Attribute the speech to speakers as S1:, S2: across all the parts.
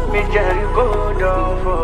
S1: mi jẹ́rìí kó dán fọ́.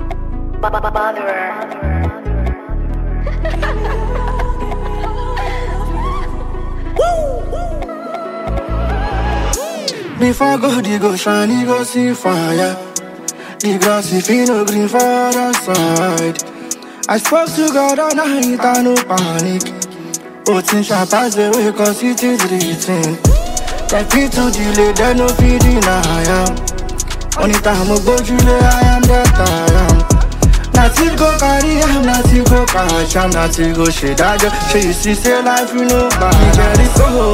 S2: Before God, he go shine, he go see fire. The grass if he no green for the side. I spoke to God all night, I no panic. But since I pass away, cause it is written. That people delay, they no fit deny am. Only time I go Julie, I am that I am. Nothing go carry am, nothing go catch am, nothing go shade I just She you see say life you know bad. Me Jerry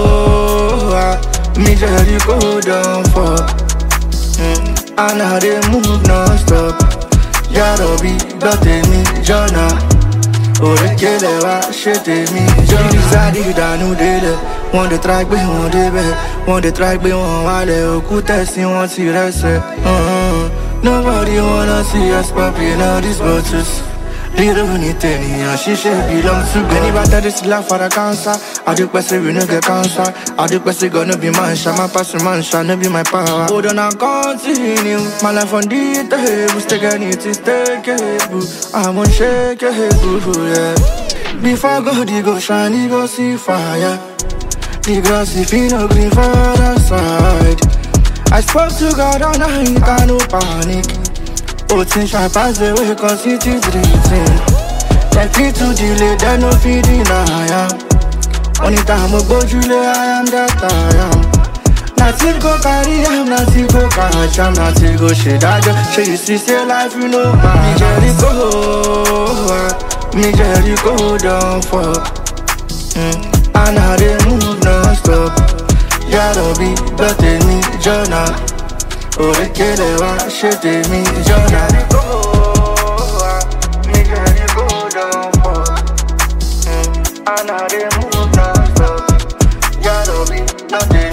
S2: go, ah, me Jerry go down for. Mm. And now they move non-stop. Yarobi, gbọ́ tèmi jọ̀nà. Òrékelẹ̀ wá ṣe tèmi jọ̀nà. Ìdísádì ìdànù délẹ̀, wọ́n dey try gbé wọn débẹ̀. Wọ́n dey try gbé wọn wálẹ̀, òkú tẹ̀sí wọn ti rẹ́sẹ̀. Uh-huh. Nobody wanna see us popping all these bottles. Little ní tènìyàn ṣíṣe belong to God. Ẹni bá tẹ́lẹ̀ sí láfara cancer. Adúpẹ́ sí we no get cancer. Adúpẹ́ sí God no be man ṣá, my passion man ṣá, no be my power. Hold on and continue. My life on the table, stay it is takeable. I'm unshakable, yeah. Before God, he go shine, he go see fire. The grass if he no green for the side. I spoke to God all night, I no panic. But since I pass away, cause it is written. That people delay, they no fit deny am. Only time I go Julie, I am that I am. Nothing go carry am, nothing go catch am, nothing go shade I just Show you see, say life, you know, man. Me Jerry go, ah, me Jerry go down for. Mm. And now they move non-stop. Yarobi, gbọ́ tèmi jọ̀nà. Òrékelẹ̀ wá ṣe tèmi jọ̀nà. And now they move non-stop. Yarobi, gbọ́ tèmi